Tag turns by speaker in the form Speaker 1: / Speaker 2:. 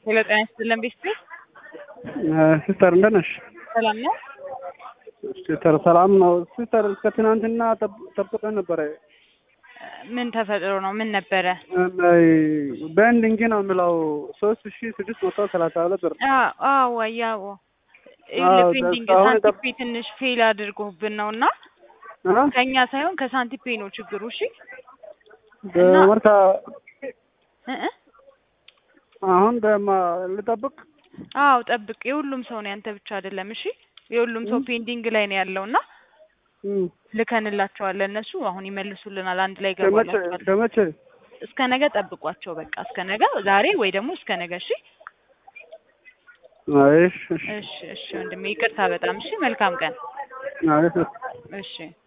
Speaker 1: ሄሎ ጤና ይስጥልን ቤስት
Speaker 2: ሲስተር እንደት ነሽ?
Speaker 1: ሰላም ነው?
Speaker 2: ሲስተር ሰላም ነው። ሲስተር እስከ ትናንትና ጠብ- ጠብቀን ነበረ።
Speaker 1: ምን ተፈጥሮ ነው? ምን ነበረ?
Speaker 2: በእንድንግ ነው የሚለው ሶስት ሺ ስድስት መቶ ሰላሳ ሁለት ብር
Speaker 1: አዎ ያው
Speaker 2: አዎ፣
Speaker 1: ፔንዲንግ
Speaker 2: አሁን
Speaker 1: ሳንቲፔ ትንሽ ፌል አድርጎብን ነው እና
Speaker 2: እ?
Speaker 1: ከኛ ሳይሆን ከሳንቲፔ ነው ችግሩ። እሺ እና-
Speaker 2: በመርካ
Speaker 1: እ እ
Speaker 2: አሁን በማ ልጠብቅ
Speaker 1: አዎ ጠብቅ። የሁሉም ሰው ነው ያንተ ብቻ አይደለም። እሺ የሁሉም ሰው ፔንዲንግ ላይ ነው ያለው እና
Speaker 2: እም፣
Speaker 1: ልከንላቸዋለን። እነሱ አሁን ይመልሱልናል። አንድ ላይ
Speaker 2: ከመቼ
Speaker 1: ገባላቸዋል።
Speaker 2: ከመቼ
Speaker 1: እስከ ነገ ጠብቋቸው። በቃ እስከ ነገ ዛሬ ወይ ደግሞ እስከ ነገ። እሺ
Speaker 2: አይ እሺ፣ እሺ፣
Speaker 1: እሺ እሺ ወንድሜ ይቅርታ በጣም እሺ። መልካም ቀን።
Speaker 2: አይ
Speaker 1: እሺ